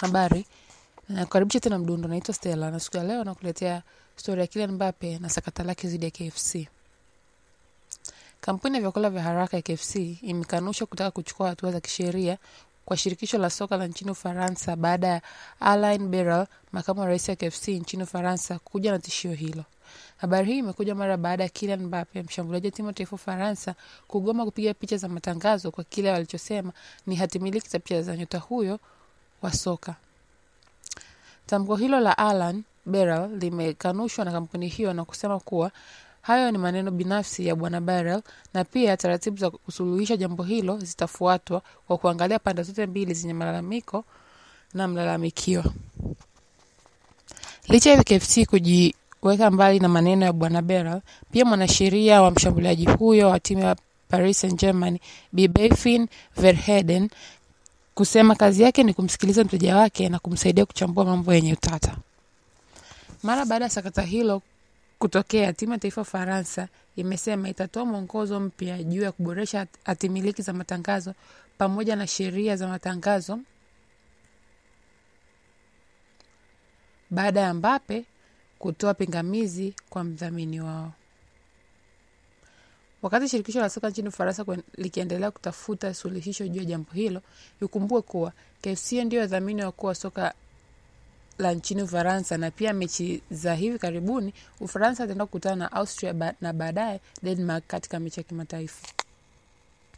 Habari, nakukaribisha tena Mdundo. Naitwa Stella na siku ya leo nakuletea stori ya Kylian Mbappe na sakata lake dhidi ya KFC. Kampuni ya vyakula vya haraka ya KFC imekanusha kutaka kuchukua hatua za kisheria kwa shirikisho la soka la nchini Ufaransa baada ya Alain Beral, makamu wa rais wa KFC nchini Ufaransa, kuja na tishio hilo. Habari hii imekuja mara baada ya Kylian Mbappe, mshambuliaji wa timu ya taifa Ufaransa, kugoma kupiga picha za matangazo kwa kile walichosema ni hatimiliki za picha za nyota huyo wa soka. Tamko hilo la Alan Beral limekanushwa na kampuni hiyo na kusema kuwa hayo ni maneno binafsi ya bwana Beral na pia taratibu za kusuluhisha jambo hilo zitafuatwa kwa kuangalia pande zote mbili zenye malalamiko na mlalamikiwa. Licha ya KFC kujiweka mbali na maneno ya bwana Beral, pia mwanasheria wa mshambuliaji huyo wa timu ya Paris Saint-Germain Bi Bafin Verheiden kusema kazi yake ni kumsikiliza mteja wake na kumsaidia kuchambua mambo yenye utata. Mara baada ya sakata hilo kutokea, timu ya taifa ya Ufaransa imesema itatoa mwongozo mpya juu ya kuboresha hatimiliki za matangazo pamoja na sheria za matangazo baada ya Mbappe kutoa pingamizi kwa mdhamini wao. Wakati shirikisho la soka nchini Ufaransa likiendelea kutafuta suluhisho juu ya jambo hilo, ikumbue kuwa KFC ndio dhamini wakuu wa soka la nchini Ufaransa, na pia mechi za hivi karibuni Ufaransa ataenda kukutana na Austria ba na baadaye Denmark katika mechi ya kimataifa.